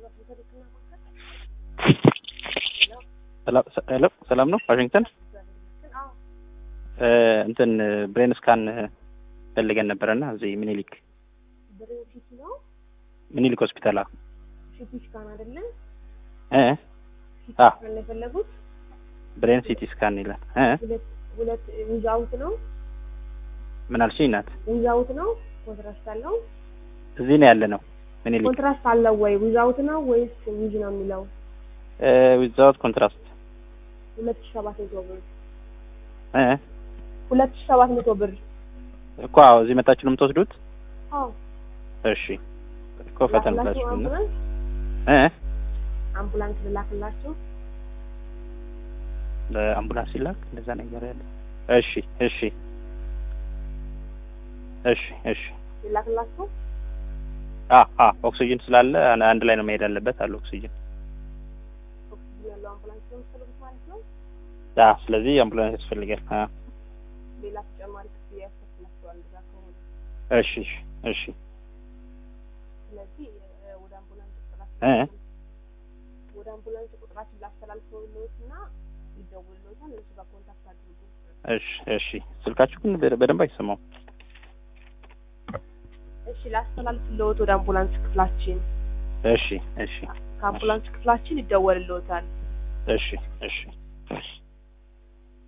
ሄሎ ሰላም ነው ዋሽንግተን እንትን ብሬን ስካን ፈልገን ነበረና እዚህ ምኒልክ ብሬን ሲቲ ነው ምኒልክ ሆስፒታል አ ሲቲ ስካን አይደለ? እ ሲቲ አ ስካን ነው የፈለጉት። ብሬን ሲቲ ስካን ይላል እ ሁለት ሁለት ዊዛውት ነው ምን አልሽኝ እናት ዊዛውት ነው ኮንትራስት አለው። እዚህ ነው ያለ ነው ምኒልክ ኮንትራስት አለው ወይ ዊዛውት ነው ወይስ ዊዝ ነው የሚለው? ዊዛውት ኮንትራስት ሁለት ሺህ ሰባት መቶ ብር እ ሁለት ሺህ ሰባት መቶ ብር። እኮ አዎ እዚህ መጣችሁ ነው የምትወስዱት አዎ እሺ እኮ ፈተን ላክላችሁ ብላችሁ ነው አምቡላንስ እ አምቡላንስ ልላክላችሁ። በአምቡላንስ ይላክ እንደዛ ነገር ያለ እሺ እሺ እሺ እሺ ልላክላችሁ። አ አ ኦክሲጅን ስላለ አን- አንድ ላይ ነው መሄድ አለበት አለ ኦክሲጅን ኦክሲጅን ያለው አምቡላንስ ነው የምትፈልጉት ማለት ነው። አ ስለዚህ አምቡላንስ ያስፈልጋል አ ሌላ ተጨማሪ ክፍያ ያስከፍላችኋል እዛ ከሆነ። እሺ እሺ እሺ ስለዚህ እ፣ ወደ አምቡላንስ እ ቁጥራችን ወደ አምቡላንስ ቁጥራችን ላስተላልፈውልዎት እና ይደውልዎታል። እነሱ ጋር ኮንታክት አድርጉ። እሺ እሺ ስልካችሁ ግን በደ- በደንብ አይሰማም እሺ ላስተላልፍልዎት ወደ አምቡላንስ ክፍላችን። እሺ እሺ ከአምቡላንስ ክፍላችን ይደወልልዎታል። እሺ እሺ እሺ